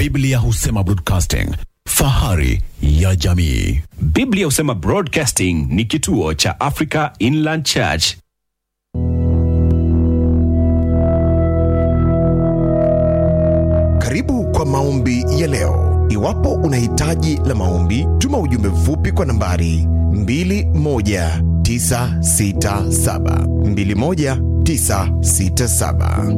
Biblia husema broadcasting, fahari ya jamii. Biblia husema Broadcasting ni kituo cha Africa Inland Church. Karibu kwa maombi ya leo. Iwapo una hitaji la maombi, tuma ujumbe mfupi kwa nambari 21967 21967.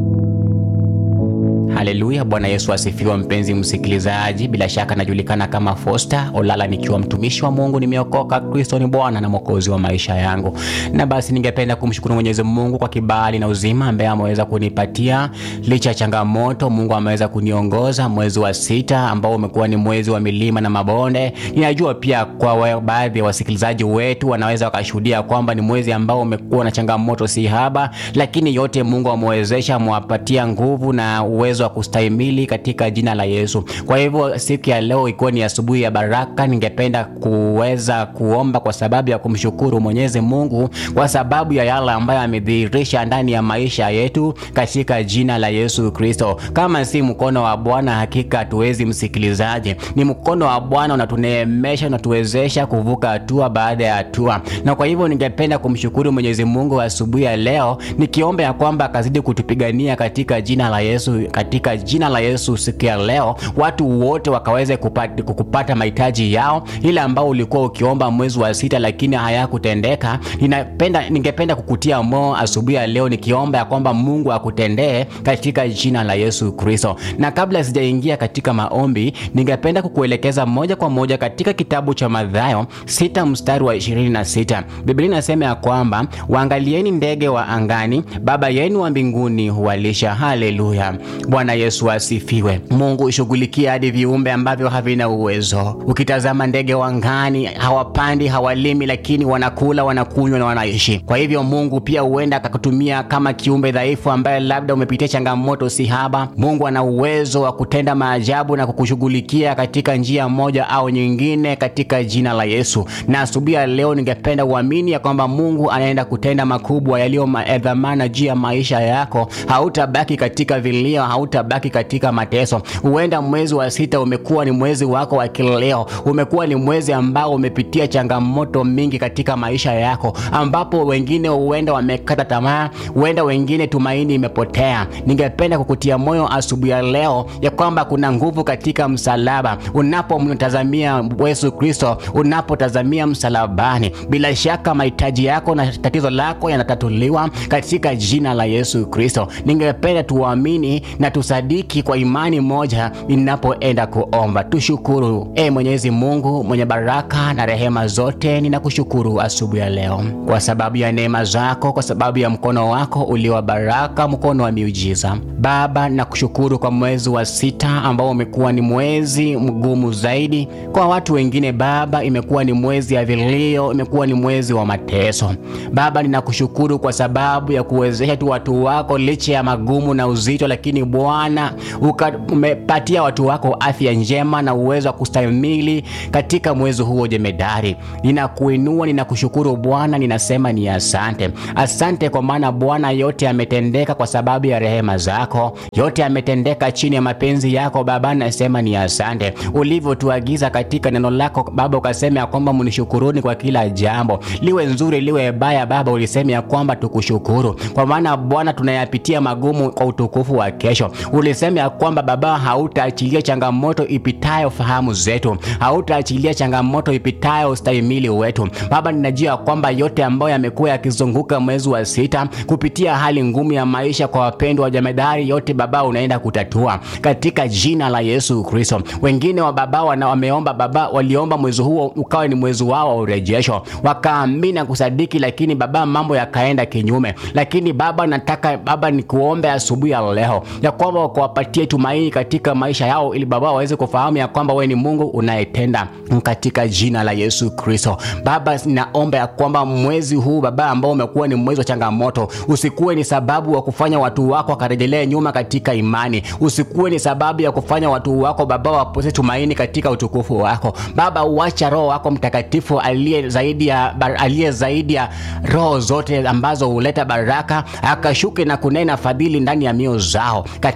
Haleluya! Bwana Yesu asifiwe. Mpenzi msikilizaji, bila shaka najulikana kama Fosta Olala, nikiwa mtumishi wa Mungu. Nimeokoka, Kristo ni Bwana na Mwokozi wa maisha yangu. Na basi ningependa kumshukuru Mwenyezi Mungu kwa kibali na uzima ambaye ameweza kunipatia licha ya changamoto. Mungu ameweza kuniongoza mwezi wa sita ambao umekuwa ni mwezi wa milima na mabonde. Ninajua pia kwa wa- baadhi ya wasikilizaji wetu wanaweza wakashuhudia kwamba ni mwezi ambao umekuwa na changamoto si haba, lakini yote Mungu amewezesha, amewapatia nguvu na uwezo wa kustahimili katika jina la Yesu. Kwa hivyo siku ya leo ikiwa ni asubuhi ya baraka, ningependa kuweza kuomba kwa sababu ya kumshukuru Mwenyezi Mungu kwa sababu ya yale ambayo amedhihirisha ndani ya maisha yetu katika jina la Yesu Kristo. Kama si mkono wa Bwana, hakika hatuwezi msikilizaji. Ni mkono wa Bwana unatuneemesha, unatuwezesha kuvuka hatua baada ya hatua, na kwa hivyo ningependa kumshukuru Mwenyezi Mungu asubuhi ya leo, nikiomba ya kwamba akazidi kutupigania katika jina la Yesu, katika jina la Yesu siku ya leo, watu wote wakaweze kupata, kupata mahitaji yao, ile ambao ulikuwa ukiomba mwezi wa sita lakini hayakutendeka. Ninapenda, ningependa kukutia moyo asubuhi ya leo nikiomba ya kwamba Mungu akutendee katika jina la Yesu Kristo. Na kabla sijaingia katika maombi, ningependa kukuelekeza moja kwa moja katika kitabu cha Mathayo sita mstari wa 26. Biblia inasema ya kwamba waangalieni ndege wa angani, Baba yenu wa mbinguni huwalisha. Haleluya! Bwana Yesu asifiwe. Mungu shughulikia hadi viumbe ambavyo havina uwezo. Ukitazama ndege wa angani, hawapandi, hawalimi, lakini wanakula, wanakunywa na wanaishi. Kwa hivyo Mungu pia huenda akakutumia kama kiumbe dhaifu ambaye labda umepitia changamoto si haba. Mungu ana uwezo wa kutenda maajabu na kukushughulikia katika njia moja au nyingine katika jina la Yesu. Na asubuhi ya leo ningependa uamini ya kwamba Mungu anaenda kutenda makubwa yaliyo ma- ya dhamana juu ya maisha yako. Hautabaki katika vilio, hautabaki katika mateso. Huenda mwezi wa sita umekuwa ni mwezi wako wa kileo, umekuwa ni mwezi ambao umepitia changamoto mingi katika maisha yako, ambapo wengine huenda wamekata tamaa, huenda wengine tumaini imepotea. Ningependa kukutia moyo asubuhi ya leo ya kwamba kuna nguvu katika msalaba. Unapomtazamia Yesu Kristo, unapotazamia msalabani, bila shaka mahitaji yako na tatizo lako yanatatuliwa katika jina la Yesu Kristo. Ningependa tuamini na tusadiki kwa imani moja ninapoenda kuomba. Tushukuru e Mwenyezi Mungu mwenye baraka na rehema zote, ninakushukuru asubuhi ya leo kwa sababu ya neema zako, kwa sababu ya mkono wako ulio wa baraka, mkono wa miujiza. Baba, nakushukuru kwa mwezi wa sita ambao umekuwa ni mwezi mgumu zaidi kwa watu wengine. Baba, imekuwa ni mwezi ya vilio, imekuwa ni mwezi wa mateso. Baba, ninakushukuru kwa sababu ya kuwezesha tu watu wako licha ya magumu na uzito, lakini Bwana uka- umepatia watu wako afya njema na uwezo wa kustahimili katika mwezi huo jemedari. Ninakuinua, ninakushukuru Bwana, ninasema ni asante. Asante kwa maana Bwana, yote yametendeka kwa sababu ya rehema zako, yote yametendeka chini ya mapenzi yako Baba, nasema ni asante. Ulivyotuagiza katika neno lako Baba, ukasema ya kwamba mnishukuruni kwa kila jambo, liwe nzuri liwe baya. Baba, ulisema ya kwamba tukushukuru, kwa maana Bwana tunayapitia magumu kwa utukufu wa kesho. Ulisema ya kwamba Baba, hautaachilia changamoto ipitayo fahamu zetu, hautaachilia changamoto ipitayo ustahimili wetu. Baba, ninajua ya kwamba yote ambayo yamekuwa yakizunguka mwezi wa sita kupitia hali ngumu ya maisha kwa wapendwa wa jamedari, yote Baba unaenda kutatua katika jina la Yesu Kristo. Wengine wa Baba wana wameomba Baba, waliomba mwezi huo ukawa ni mwezi wao wa urejesho, wakaamini na kusadiki, lakini Baba mambo yakaenda kinyume. Lakini Baba, nataka Baba nikuombe asubuhi ya leo ya kwamba kuwapatie tumaini katika maisha yao, ili Baba waweze kufahamu ya kwamba wewe ni Mungu unayetenda katika jina la Yesu Kristo. Baba, naomba ya kwamba mwezi huu Baba ambao umekuwa ni mwezi wa changamoto, usikuwe ni sababu wa kufanya watu wako wakarejelea nyuma katika imani, usikuwe ni sababu ya kufanya watu wako Baba wapose tumaini katika utukufu wako Baba. Uacha Roho wako Mtakatifu aliye zaidi ya aliye zaidi ya roho zote ambazo huleta baraka akashuke na kunena fadhili ndani ya mioyo zao katika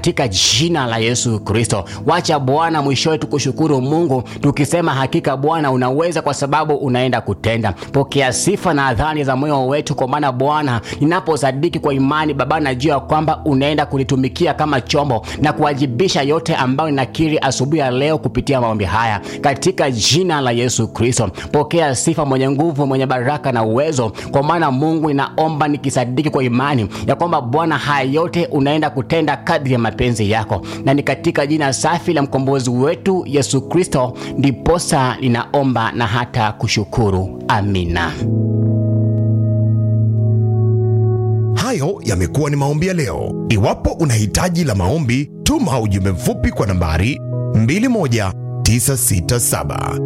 katika jina la Yesu Kristo. Wacha Bwana mwishowe tukushukuru Mungu tukisema hakika Bwana unaweza, kwa sababu unaenda kutenda. Pokea sifa na adhani za moyo wetu, kwa maana Bwana, ninaposadiki kwa imani Baba, najua kwamba unaenda kunitumikia kama chombo na kuwajibisha yote ambayo ninakiri asubuhi ya leo kupitia maombi haya katika jina la Yesu Kristo. Pokea sifa, mwenye nguvu, mwenye baraka na uwezo, kwa maana Mungu, ninaomba nikisadiki kwa imani ya kwamba Bwana, haya yote unaenda kutenda kadri ya mapenzi yako, na ni katika jina safi la mkombozi wetu Yesu Kristo ndiposa ninaomba na hata kushukuru. Amina. Hayo yamekuwa ni maombi ya leo. Iwapo una hitaji la maombi, tuma ujumbe mfupi kwa nambari 21967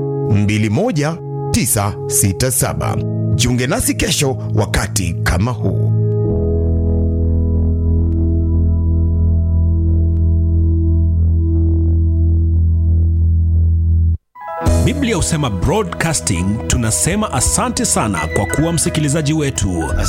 21967. Jiunge nasi kesho wakati kama huu. Biblia husema broadcasting. Tunasema asante sana kwa kuwa msikilizaji wetu.